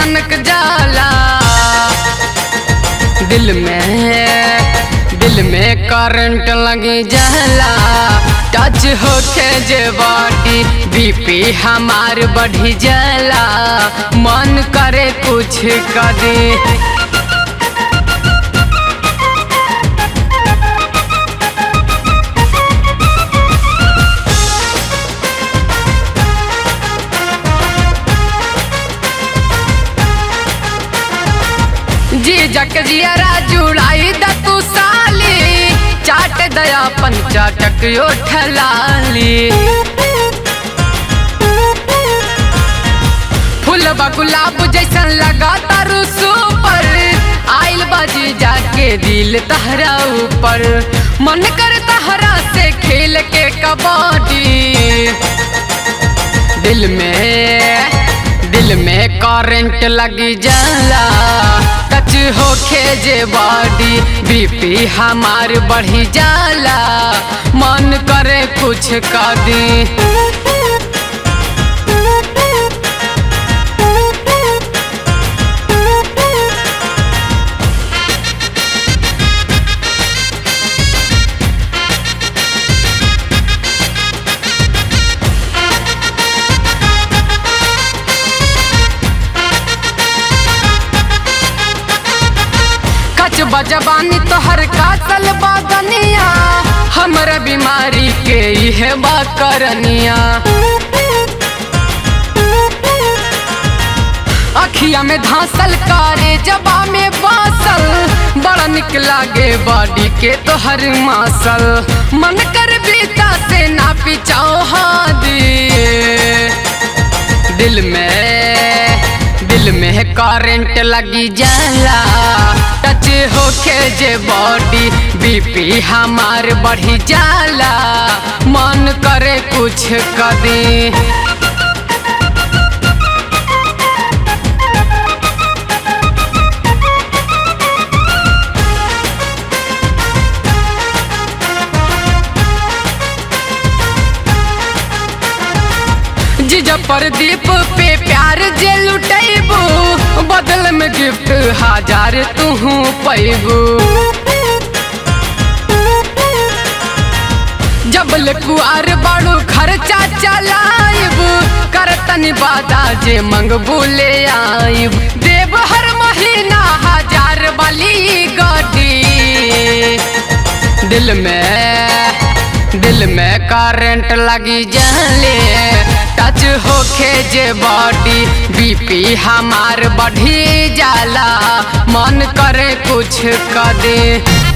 सनक जाला दिल में दिल में करंट लगी जाला टच होके जे बॉडी बीपी हमार बढ़ी जाला मन करे कुछ कदी जी जक जियरा जुड़ाई द तू साली चाट दया पंचाटक यो ठलाली फूल गुलाब जैसन लगा तारू सुपर आइल बाजी जाके दिल तहरा ऊपर मन कर तहरा से खेल के कबड्डी दिल में दिल में करंट लगी जाला टच होके जे बॉडी बीपी हमार बढ़ी जाला मन करे कुछ कर दी कच बजबानी तोहर कासल बागनिया हमर बीमारी के इहे बा करनिया अखिया में धांसल कारे जबा में बासल बड़ा निक लागे बॉडी के तोहर मासल मन कर बीता से ना पिचाओ हादी दिल में दिल में करंट लगी जाला टच होके जे बॉडी बीपी हमार बढ़ी जाला मन करे कुछ कदी जीजा प्रदीप पे प्यार जे लुटैबू बदल में गिफ्ट हजार तू पैबू जबल कुआर बाड़ू खर्चा चलाइब करतनी बादा जे मंगबू ले आइब देव हर महीना हजार वाली गड्डी दिल में दिल में करंट लगी जाले टच होके जे बॉडी बीपी हमार बढ़ी जाला मन करे कुछ कर दे